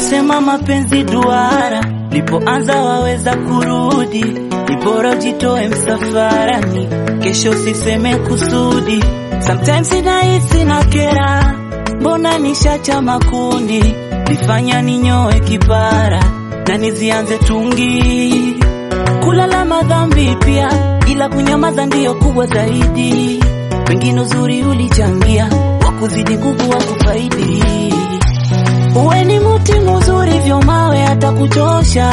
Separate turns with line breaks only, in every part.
Wanasema mapenzi duara, lipoanza waweza kurudi, ni bora ujitoe msafarani, kesho siseme kusudi. Sometimes inahisi na kera, mbona nishacha makundi, lifanya ninyoe kipara na nizianze tungi, kulala madhambi pia, ila kunyamaza ndiyo kubwa zaidi. Pengine uzuri ulichangia, wakuzidi nguvu wa kufaidi Uwe ni muti mzuri vyo mawe hata kuchosha,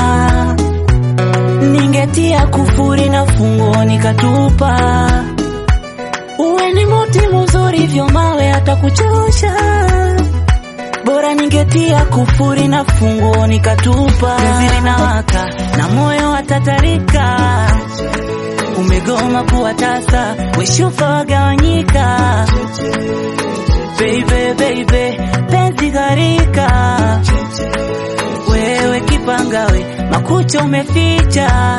ningetia kufuri na fungo nikatupa. Uwe ni muti mzuri vyo mawe hata kuchosha, bora ningetia kufuri na fungo nikatupa. Penzi linawaka na moyo watatarika, umegoma kuwa tasa, weshufa wagawanyika Baby, baby, penzi gharika, wewe kipangawe, makucha umeficha.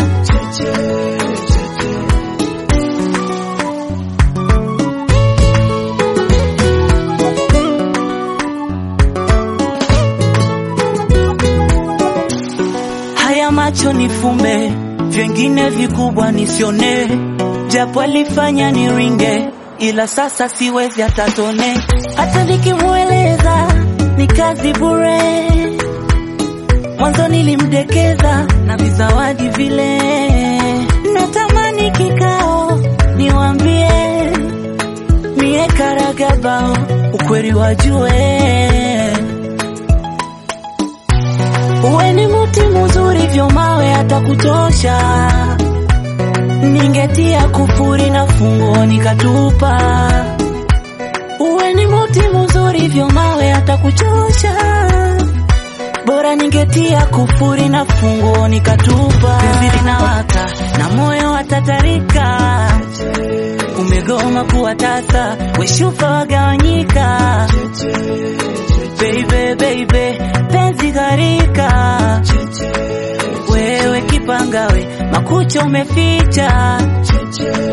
Haya macho nifumbe, vyengine vikubwa nisione, japo alifanya niringe ila sasa siwezi hata tone, hata nikimweleza ni kazi bure. Mwanzo nilimdekeza na vizawadi vile, natamani kikao niwambie, mie karagabao ukweli wajue, uwe ni muti mzuri vyo mawe hata kutosha ningetia kufuri na fungo nikatupa. Uwe ni muti mzuri vyo mawe hata kuchosha, bora ningetia kufuri na fungo nikatupa. Penzi linawaka na moyo watatarika, umegoma kuwa tasa, weshufa wagawanyika. Baby, baby, penzi gharika wewe kipangawe, makucha umeficha.